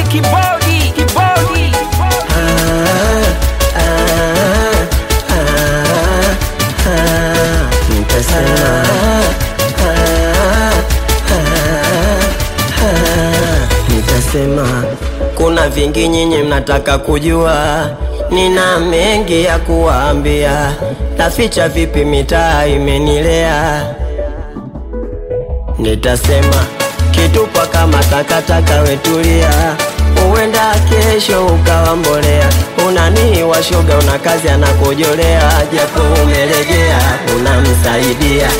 kibodi kibodi Nitasema kuna vingi nyinyi mnataka kujua, nina mengi ya kuwaambia, naficha vipi mitaa imenilea. Nitasema kitupa kama takataka, wetulia, huenda kesho ukawa mbolea. Unanii washoga, una kazi anakojolea, japo umelegea, unamsaidia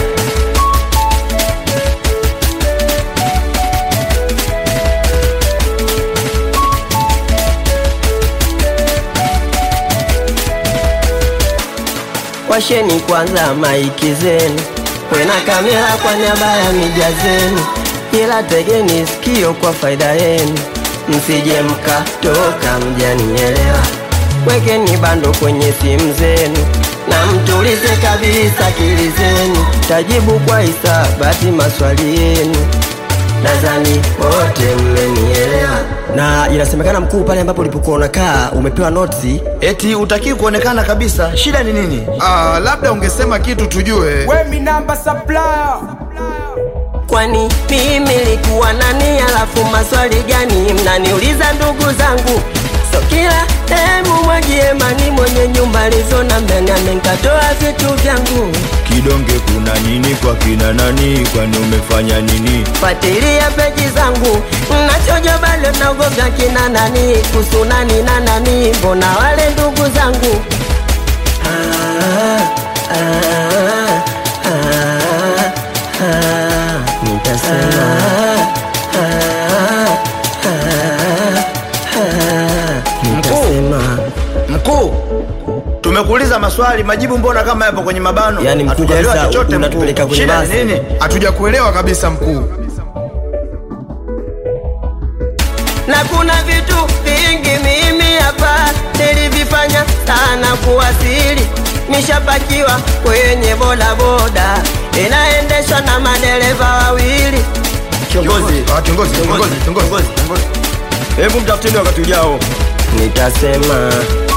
Washeni kwanza maiki zenu, wena kamera kwa niaba ya mija zenu, ila tegeni sikio kwa faida yenu, msije mkatoka mjanielewa. Wekeni bando kwenye simu zenu na mtulize kabisa akili zenu, tajibu kwa hisabati maswali yenu, nadhani wote mmenielewa. Na inasemekana mkuu, pale ambapo ulipokuwa unakaa umepewa notisi Eti utakii kuonekana kabisa, shida ni nini? Ah, labda ungesema kitu tujue. Wemi namba supplier Kwani mimi likuwa nani? Alafu maswali gani mnaniuliza ndugu zangu? So kila demu mwagie mani mwenye nyumba lizona mbele amenkatoa vitu vyangu. Kidonge kuna nini kwa kina nani? Kwani umefanya nini? Fuatilia peji zangu nachojo bado naogoga kina nani kuhusu nani na nani, mbona wale ndugu zangu ah, ah, ah, ah, nitasema ah, ah, ah, nitasema Mkuu, tumekuuliza maswali, majibu mbona kama yapo kwenye mabano? Yani mkuu Hatujaelewa kabisa, chochote mkuu. unatupeleka kwenye Shida ni basi. nini? Hatuja kuelewa kabisa mkuu. na kuna vitu vingi mimi hapa nilivifanya sana kuwasili. Nishapakiwa kwenye bodaboda inaendeshwa na madereva wawili. Kiongozi, Ah, kiongozi, kiongozi, kiongozi. Hebu mtafuteni wakati ujao. Nitasema